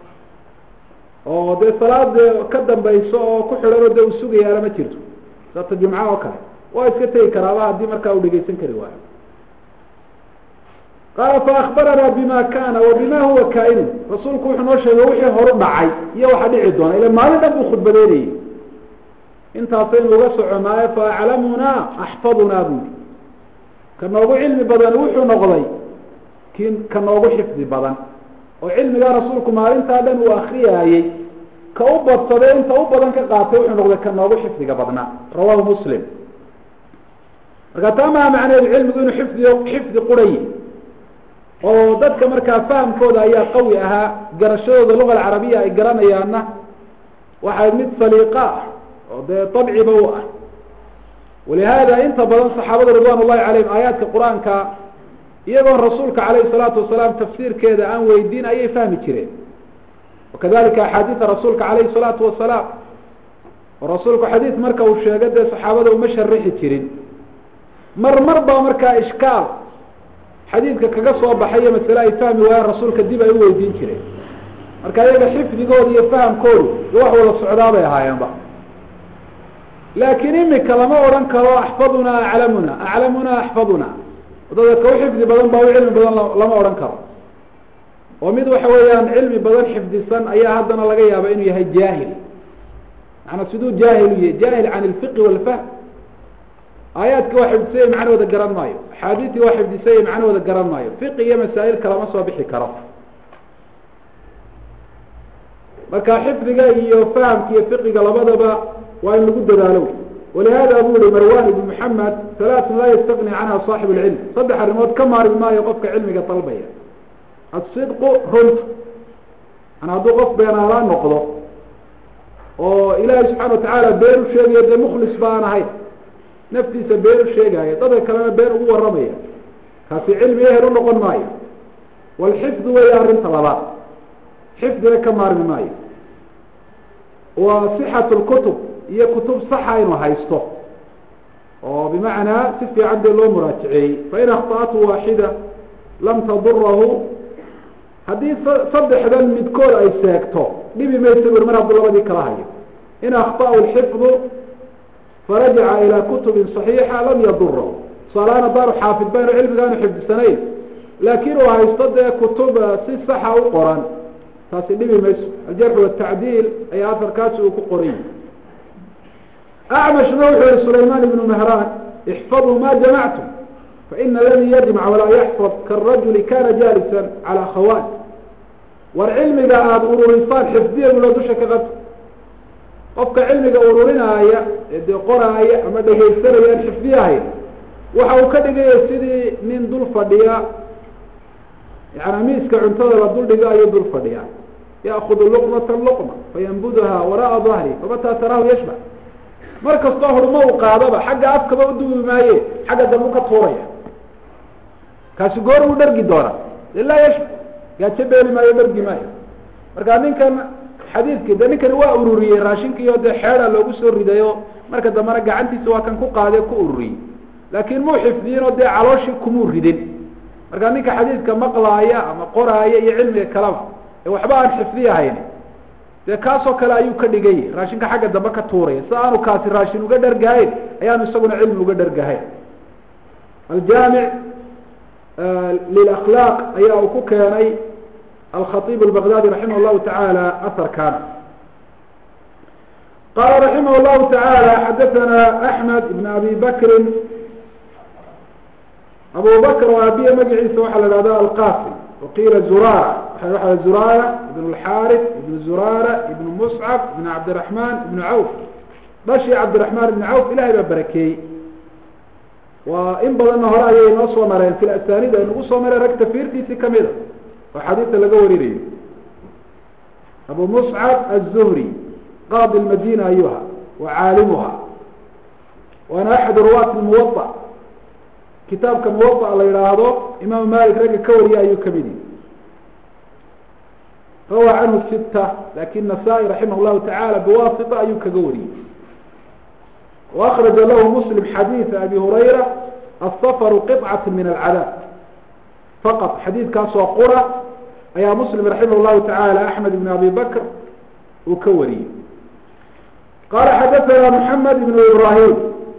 oo dee salaad ka dambayso oo ku xidhan oo dee uu sugayaana ma jirto saata jumca oo kale waa iska tegi karaaba haddii markaa uu dhegeysan kari waayo qaala faakbaranaa bima kana wa bima huwa kainu rasuulku wuxuu noo sheegay wixii horu dhacay iyo waxa dhici doona ila maalin dhan buu khudbadeynayay intaasaynu uga soconaayo faaclamunaa axfadunaa buli ka noogu cilmi badan wuxuu noqday ki ka noogu xifdi badan oo cilmigaa rasuulku maalintaa dhan uu akriyaayey ka u badsaday inta u badan ka qaatay wuxuu noqday ka noogu xifdiga badnaa rawahu muslim marka taa maha macneedu cilmigu inuu xifdi xifdi qurayi oo dadka markaa fahamkooda ayaa qawi ahaa garashadooda luga alcarabiya ay garanayaanna waxay mid saliiqa ah oo dee dabciba u ah walihaada inta badan saxaabada ridwan ullahi calayhim aayaadka qur-aanka iyagoon rasuulka calayhi salaatu wasalaam tafsiirkeeda aan weydiin ayay fahmi jireen wakadalika axaadiida rasuulka calayhi salaatu wasalaam oo rasuulku xadiid marka uu sheego dee saxaabada uma sharixi jirin mar mar baa markaa ishkaal xadiidka kaga soo baxayo masale ay fahmi waayaan rasuulka dib ay u weydiin jireen marka iyaga xifdigooda iyo fahamkoodu iyo wax wada socdaabay ahaayeenba laakiin imika lama odhan karo axfadunaa aclamuna aclamuna axfaduna wadada ka u xifdi badan baa u cilmi badan lama odhan karo oo mid waxa weeyaan cilmi badan xifdisan ayaa haddana laga yaaba inuu yahay jaahil macanaa siduu jaahil u yahay jaahil can ilfiqi walfahm aayaadki waa xifdisay macnahooda garan maayo axaadiistii waa xifdisay macnahooda garan maayo fiqi iyo masaa'il kalama soo bixi karo marka xifdiga iyo fahamka iyo fiqiga labadaba waa in lagu dadaalo walihada buu yihi marwan ibn maxamed halaatun laa yastagni canha saaxib lcilm saddex arrimood ka maarmi maayo qofka cilmiga dalbaya asidqu runta an hadduu qof beenaalaa noqdo oo ilaahay subxana watacaala been u sheegayo dee mukhlis ba aan ahayn naftiisa been u sheegaayo dadka kalena been ugu warramaya kaasi cilmi ehel u noqon maayo walxifdu weya arrinta labaad xifdina ka maarmi maayo wa sixatu lkutub iyo kutub saxa inuu haysto oo bimacnaa si fiican dee loo muraajaceeyey fain akhta'atu waaxida lam tadurahu haddii saddexdan midkood ay seegto dhibi maysa bur mar hadduu labadii kala hayo in akhta'u lxifdu farajaca ilaa kutubin صaxiixa lam yadurahu tusaalahaan haddaanu xaafid baynu cilmigaanu xifdisanayn laakiin uu haysto dee kutub si saxa u qoran taasi dhibi mayso aljarx watacdiil ayaa afarkaasi uu ku qoran yahi acmashna wuxuu yihi sulayman ibnu mehraan ixfaduu ma jamactum faina aladii yajmac walaa yaxfad karajuli kana jaalisan calaa khawaan war cilmiga aada ururisaan xifdiya bulo dusha ka qabta qofka cilmiga ururinaaya ee dee qoraaya ama dhegaysanaya aan xifdiyahayn waxa uu ka dhigaya sidii nin dul fadhiya yani miiska cuntada la dul dhigo ayuu dul fadhiya yaakudu luqmata luqma fayanbuduha wara'a dahri famataa taraahu yashba mar kastoo hurma uu qaadaba xagga afkaba udubi maaye xagga dambu ka tuuraya kaasi goor uu dhargi doona ilaa yashba gaajo beeli maayo dhargi maayo marka ninkan xadiidki de ninkani waa ururiyey raashinkiio dee xeeda loogu soo ridayo marka dambena gacantiisa waa kan ku qaade ku ururiyey laakiin muu xifdiyin oo dee calooshii kumuu ridin marka ninka xadiidka maqlaaya ama qoraaya iyo cilmiga kalaba ee waxba aan xifdiyahayn dee kaasoo kale ayuu ka dhigay raashinka xagga dambe ka tuuraya si aanu kaasi raashin uga dhargahayn ayaanu isaguna cilmi uga dhargahayn aljaamic lilakhlaaq ayaa uu ku keenay alkhaطib albaqdadi raximah llahu taعala aharkan qala raximah llahu taعala xadaثana axmed ibn abi bakrin abu bakr oo aabiye magaciisa waxaa la ihahda alqasim waqiila zurara waa zurara ibn اlxarif ibn zurara ibn muscab ibn cabdiraحman ibn cawf dhashii cabdiraحman ibn cawf ilahay baa barakeeyey waa in badanna hore ayay noo soo mareen fil asanid ay nagu soo mareen rag tafiirtiisii kamida oo xadiidka laga warinayo abu muscab aلzuhri qaadi madina ayuha wa caalimuha waana axad ruwaat muwaطa kitaabka muwaطa la yihaahdo imaam malik ragga ka wariya ayuu kamid yihi rawa canhu sita lakin nasaa-i raximah llahu taعala biwasita ayuu kaga wariyey وأkرaجa lah msلم xadيiث abi هurayra الsfr qطcaة min الcadاab faqط xadiidkaasoo qura ayaa msلم raximah الlahu taعalى أحmed بn abi bakr uu ka wariyey qala xadaثna mحamed بn ibrahim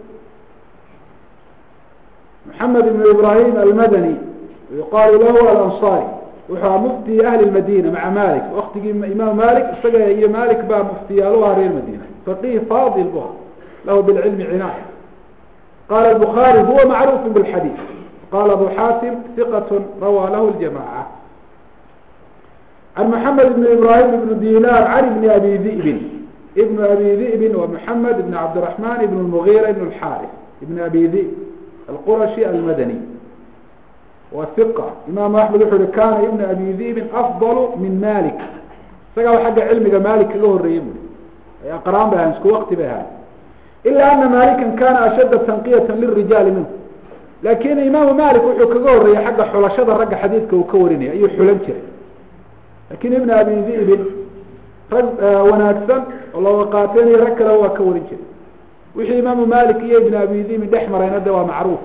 mحamed بn ibrahim almadnي yuqaalu lahu alanصarي wuxuu aha mufti ahli madina maca malik waktigii imaam malik isaga iyo malik baa muftiyaaluha reer madina faqih fadil bu lahu bاlcilmi cinaaya qala الbخarي huwa macruf bاlxadيث qala abu xatim ثiqat rawى lahu اljamacة can maxamed ibn ibrahim ibn dinar can ibni abi di'bin ibn abi di'bin wa maxamed ibn cabdiraxman ibn lmugira ibn lxaarif ibn abi di'b alqurashi almadani wa hiqa imaamu axmed wuxuu uhi kana ibn abi di'bin afdalu min malik isagaa xagga cilmiga malik kaga horeeyey bui ay aqraan bay ahaan isku wakti bay ahaan ila ana malikan kana ashadda tanqiyata lirijaali minhu lakin imaamu malik wuxuu kaga horeeyey xagga xulashada ragga xadiidka uu ka warinaya ayuu xulan jiray lakin ibn abi di'bin rag wanaagsan oo looga qaateenayo rag kale waa ka warin jiray wixii imaamu malik iyo ibn abi di'bin dhex marayna de waa macruuf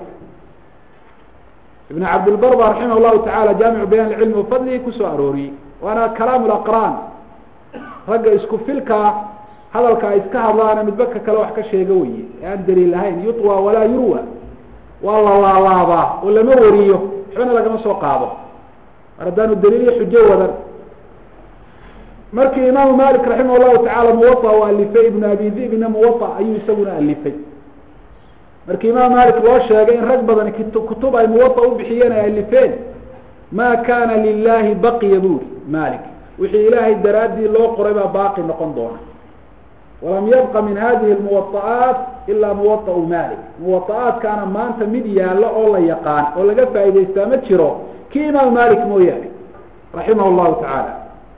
ibn cabdilbar ba raximah llahu tacala jaamicu bayan cilmi wafadlihi kusoo arooriyey waana kalaam laqraan ragga isku filkaa hadalka ay iska hadlaana midba ka kale wax ka sheega weye ee aan daliil lahayn yutwa walaa yurwa waa la laalaabaa oo lama wariyo waxbana lagama soo qaado mar haddaanu daliil iyo xujo wadan markii imaamu malik raximah llahu tacala muwaa u alifay ibnu abi dibna muwaa ayuu isaguna alifay markii imaam malik loo sheegay in rag badan kutub ay muwaa u bixiyeen ay alifeen ma kana lilahi baqiya buri malik wixii ilaahay daraaddii loo qoray baa baaqi noqon doona walam yabqa min hadihi lmuwaa'aat ila muwaau malik muwaa'aatkaana maanta mid yaalla oo la yaqaan oo laga faa'idaystaa ma jiro kii imaamu malik mooyaane raximah llahu tacaala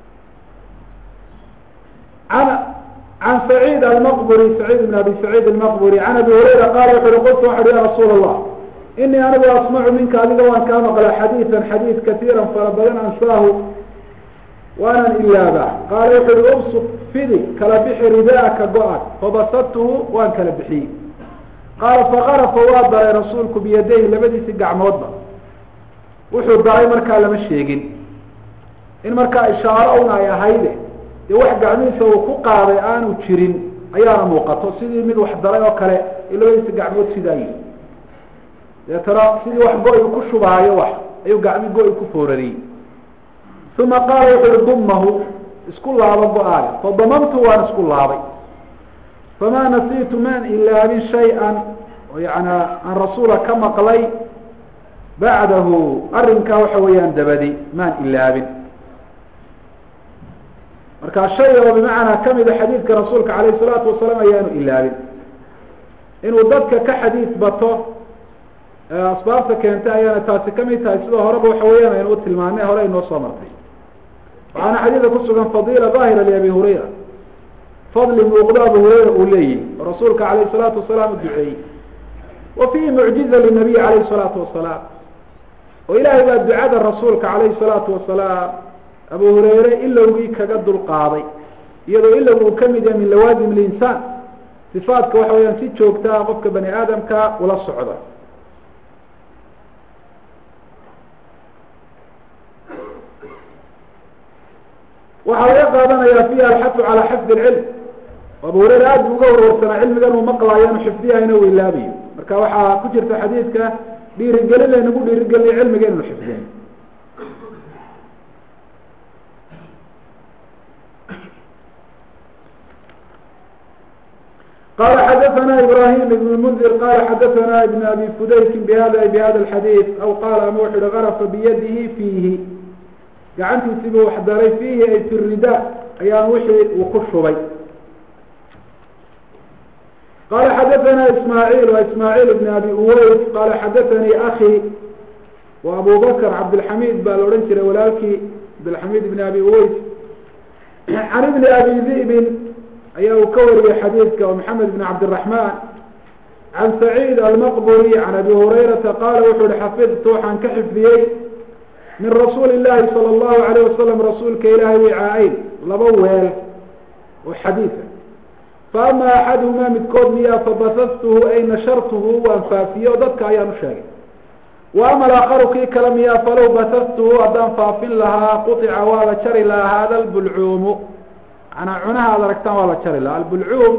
an can sacيid almqburi sacيid bn abi sacيid almaqburi can abi hurayra qaala wuxu uhi qultu waxu uhi ya rasuul allah inii anigu asmacu minka adiga waan kaa maqlaa xadiidan xadiid katiira fara badan ansaahu waanan ilaabaa qaala wuxu uhi ubsut fidi kala bixi ridaaka go-an fabasadtuhu waan kala bixiyey qaala faqarafa waa daray rasuulku biyadayhi labadiisi gacmoodba wuxuu daray markaa lama sheegin in markaa ishaaro un ay ahayde dee wax gacmihiisa uu ku qaaday aanu jirin ayaana muuqato sidii mid wax daray oo kale labadiisa gacmood sidaa yihi deetana sidii wax go- ku shubaayo wax ayuu gacmi go- ku foorariyey uma qaala wuxu uhi dumahu isku laabo go-aaga fadamamtu waan isku laabay famaa nasiitu maan ilaabin shay-an oo yana aan rasuula ka maqlay bacdahu arrinkaa waxa weeyaan dabadi maan ilaabin marka shay oo bimacnaa kamida xadiidka rasuulka alayh salaatu wasalaam ayaanu ilaabin inuu dadka ka xadiid bato asbaabta keentay ayaana taasi kamid tahay sidoo horeba waxa weeyaan aynu u tilmaanay hore aynoo soo martay waxaana xadiidka kusugan fadila daahira liabi hurayra fadli muuqdo abu hurayra uu leeyihi oo rasuulka alayh salaatu wasalaam u duceeyey wa fiihi mucjiza linabiy alayh salaatu wasalaam oo ilaahay baa ducada rasuulka alayhi salaatu wasalaam abu hurayre ilowgii kaga dulqaaday iyadoo ilowga uu kamid yahay min lawaasim linsaan sifaadka waxa weyaan si joogtaa qofka bani aadamka ula socda waxaa laga qaadanaya fiha alxafu calaa xifdi lcilm abu hurayre aad bu uga warwarsanaa cilmigan uu maqlaayo anu xifdiyahayna uu ilaabayo marka waxaa ku jirta xadiidka dhiirigelin laynagu dhiirigelinayo cilmiga inanu xifdin qala xadaثna ibrahim ibn mndir qala xadaثna ibn abi fudaykin bhada bhada اxadiiث aw qaala ama wuxu uhi garafa biyadihi fiihi gacantiisiibuu wax daray fiihi ay fi rida ayaan wixii uu ku shubay qala xadaثna ismaaعiil wa ismaaعiil ibn abi uways qala xadaثanii akي wa abu bakr cabdilxamid baa la odhan jiray walaalkii cabdilxamid ibn abi uways can ibni abi di'bin ayaa uu ka wariyey xadiidka oo maxamed ibn cabdiraحman can saciid almaqburi can abi hurayrata qaala wuxuu uhi xafidtu waxaan ka xifdiyey min rasuuli llahi salى اllahu alayh wasalam rasuulka ilaahay wicaa-eyn laba weel oo xadiida faama axaduhumaa midkood miyaa fabasastuhu ay nashartuhu waan faafiye o dadka ayaan u sheegay wa ama alaakaru kii kale miyaa falow basastuhu haddaan faafin lahaa quطica waa la jari lahaa hada lbulcuumu manaa cunaha ad aragtaan waa la jari lahaa albulcuum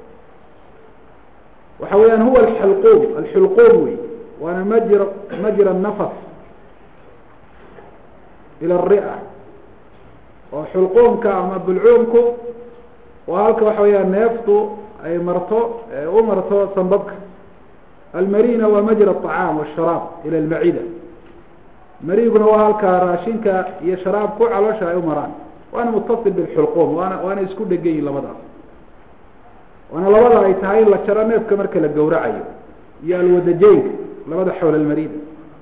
waxa weeyaan huwa alxulquum alxulquum wey waana majra majra nafas ila ria oo xulquumka ama bulcuumku waa halka waxa weeyaan neeftu ay marto u marto sambabka almarina waa majra aطacaam washaraab ila almacida mariiguna waa halkaa raashinka iyo sharaabku caloosha ay u maraan waana mutasil bilxulquum waana waana isku dhegan yihin labadaas waana labada ay tahay in la jaro neefka marka la gawracayo iyo alwadajeynka labada xawla almarida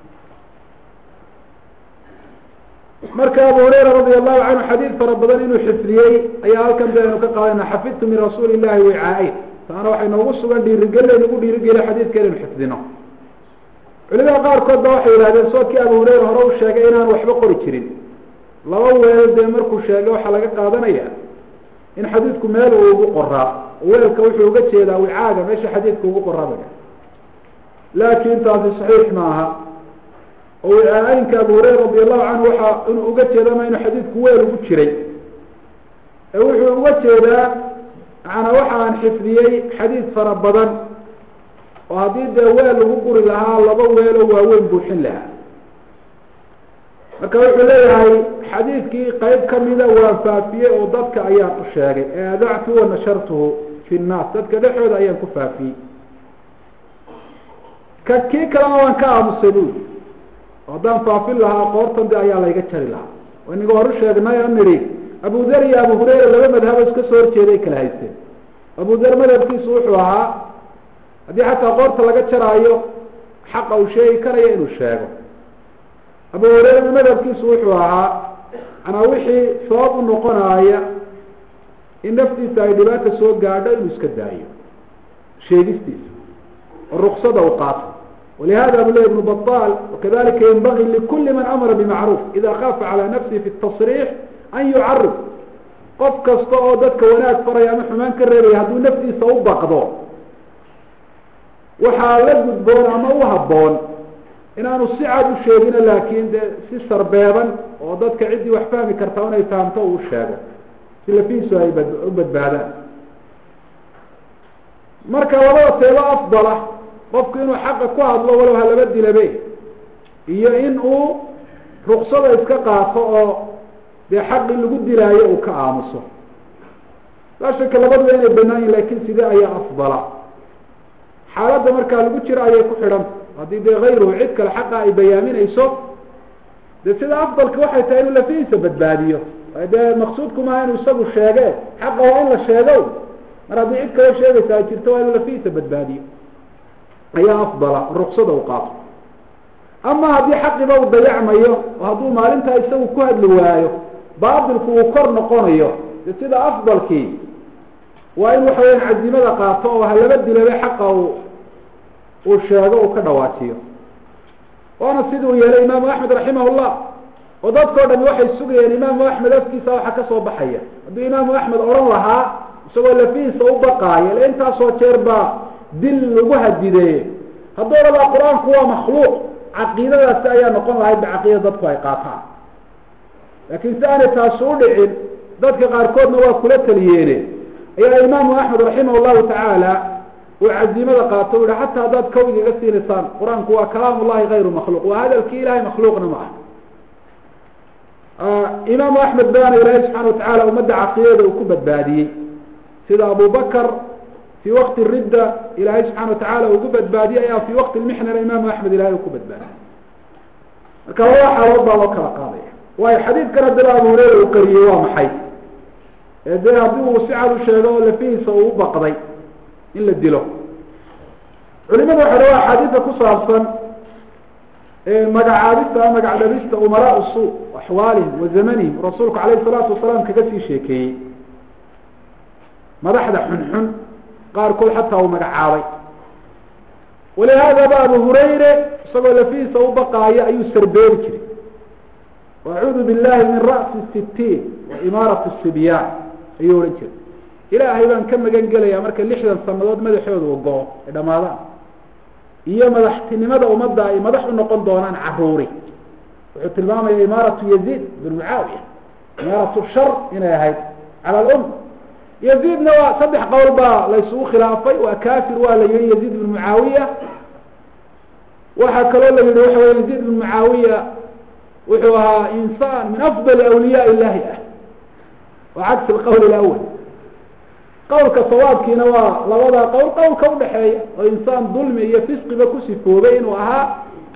marka abu hurayra radi allahu canhu xadiid fara badan inuu xifdiyey ayaa halkan baynu ka qaadayna xafidtu min rasuuli illahi wicaa-in taana waxay noogu sugan dhiirigeli nagu dhiirigeliya xadiidka inaynu xifdino culimada qaarkood ba waxay yihahdeen soodkii abu hurayra hore u sheegay inaan waxba qori jirin laba weel dee markuu sheegay waxaa laga qaadanaya in xadiidku meel uu ugu qoraa weelka wuxuu uga jeedaa wicaaga meesha xadiidka ugu qoraaba laakin taasi saxiix maaha oo wicaa-aynka abu hurayra radi allahu canhu waxa inuu uga jeeda ma inuu xadiidku weel ugu jiray ee wuxuu uga jeedaa macanaa waxa aan xifdiyey xadiid fara badan oo haddii dee weel lagu guri lahaa laba weelo waaweyn buuxin lahaa marka wuxuu leeyahay xadiidkii qeyb kamida waan faafiyey oo dadka ayaan u sheegay eadactu wa nashartuhu fi nnaas dadka dhexooda ayaan ku faafiyey ka kii kalena waan ka aamusay bui haddaan faafin lahaa qoortan de ayaa layga jari lahaa inaga hor u sheegnay o nidhi abu der iyo abu hurayra laba madhabo iska soo horjeeday kala haysteen abu der madhabkiisu wuxuu ahaa haddii xataa qoorta laga jaraayo xaqa uu sheegi karayo inuu sheego abu hurayra madhabkiisu wuxuu ahaa manaa wixii sabab u noqonaaya in naftiisa ay dhibaata soo gaadho inuu iska daayo sheegistiisa oo ruksada u qaato walihada bu le ibnu baطal wakadalika yanbagi likuli man amara bimacruuf ida kaafa calى nafsihi fi tasriix an yucarif qof kasta oo dadka wanaag faraya ama xumaan ka reebaya hadduu naftiisa u baqdo waxaa la gudboon ama u haboon inaanu si cad u sheegino laakin de si sarbeeban oo dadka ciddii wax fahmi kartaa inay fahamto uu sheego si lafiisu ay u badbaadaan marka labada teebo afdala qofku inuu xaqa ku hadlo walow ha laba dilabe iyo in uu ruksada iska qaato oo dee xaqii lagu dilaayo uu ka aamuso laa shaka labaduba inay banaan yihin lakin sidee ayaa afdala xaaladda markaa lagu jiro ayay ku xidhanta haddii dee hayruhu cid kale xaqa ay bayaaminayso de sida afdalka waxay tahay inuu lafihiisa badbaadiyo dee maqsuudku maaha inuu isagu sheege xaqa waa in la sheego mar haddii cid kaloo sheegaysa ay jirto waa inuu lafihiisa badbaadiyo ayaa afdala ruksada u qaato ama haddii xaqiba uu dayacmayo oo hadduu maalintaa isagu ku hadli waayo baatilku uu kor noqonayo de sida afdalkii waa in waxa weyaan cazimada qaato oo halaba dilabe xaqa uu uu sheego uu ka dhawaajiyo waana siduu yeelay imaamu axmed raximah llah oo dadkao dhami waxay sugayeen imaamu axmed afkiisa waxa kasoo baxaya hadduu imaamu axmed odhan lahaa isagoo lafihiisa u baqaayo le intaasoo jeer baa dil lagu hadideeye hadduu odhanaa qur-aanku waa makhluuq caqiidadaasi ayaa noqon lahayd ba caqiida dadku ay qaataan laakiin si aanay taasi u dhicin dadka qaarkoodna waa kula taliyeene ayaa imaamu axmed raximah llahu tacaala uu cazimada qaato u yihi xataa haddaad kawd iga siinaysaan qur-aanku waa kalaam ullahi hayru makhluuq waa hadalkii ilahay makhluuqna ma ah imaamu axmed baana ilaahay subxana watacala ummadda caqiidada uu ku badbaadiyey sida abu bakr fi waqti ridda ilaahay subxana watacala ugu badbaadiyey ayaa fi waqti lmixnana imaamu axmed ilahay uu ku badbaadiyey marka laba xaalood baa loo kala qaadaya waayo xadiidkan haddaba abu hureyra uu qariyey waa maxay ee dee haddii uu si cad u sheego oo lafihiisa uu u baqday in la dilo culimadu waxa dhawa axaadiida ku saabsan magacaabista magac dhabista umaraa su axwaalihim wa zamanihim rasuulku alayhi salaatu wasalaam kaga sii sheekeeyey madaxda xunxun qaarkood xataa uu magacaabay walihaadaba abu hurayre isagoo lafihiisa u baqaayo ayuu sarbeeri jiray acuudu billahi min ra'si sitiin wa imaarati sibyaan ayuu odhan jiray ilaahay baan ka magan gelaya marka lixdan sanadood madaxooda u go-o ay dhamaadaan iyo madaxtinimada ummadda ay madax u noqon doonaan caruuri wuxuu tilmaamaya imaaratu yaziid bin mucaawiya imaaratu shar inay ahayd cala alum yaziidna waa saddex qowl baa laysugu khilaafay waa kafir waa la yihi yaziid bin mucaawiya waxaa kaloo la yihi waxa wey yaziid bin mucaawiya wuxuu ahaa insaan min afdali awliyaa illahi ah wa cagsi alqawl alawal qawlka sawaabkiina waa labadaa qowl qowlka udhaxeeya oo insaan dulmi iyo fisqiba ku sifoobay inuu ahaa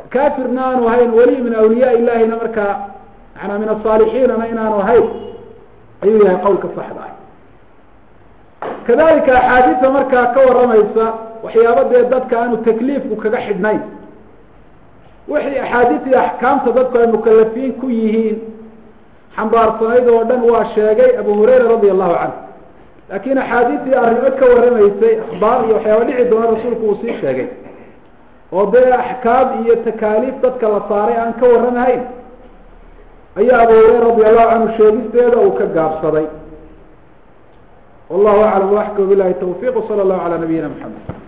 kafirna aanu ahayn weli min awliyaa illahina markaa manaa min asaalixiinana inaanu ahayn ayuu yahay qowlka saxda ah kadalika axaadiista markaa ka waramaysa waxyaaba dee dadka aanu takliifku kaga xidhnayn wixii axaadiistii axkaamta dadku ay mukalafiin ku yihiin xambaarsanayd oo dhan waa sheegay abu hurayra radia allahu canhu laakin axaadiistii arrimo ka waramaysay akhbaar iyo waxyaaba dhici doona rasuulku uu sii sheegay oo dee axkaam iyo takaaliif dadka la saaray aan ka waramahayn ayaa abu hurayra radi allahu canhu sheegisteeda uu ka gaabsaday wallahu aclam waxka bilahi tawfiq sala allahu calaa nabiyina maxamed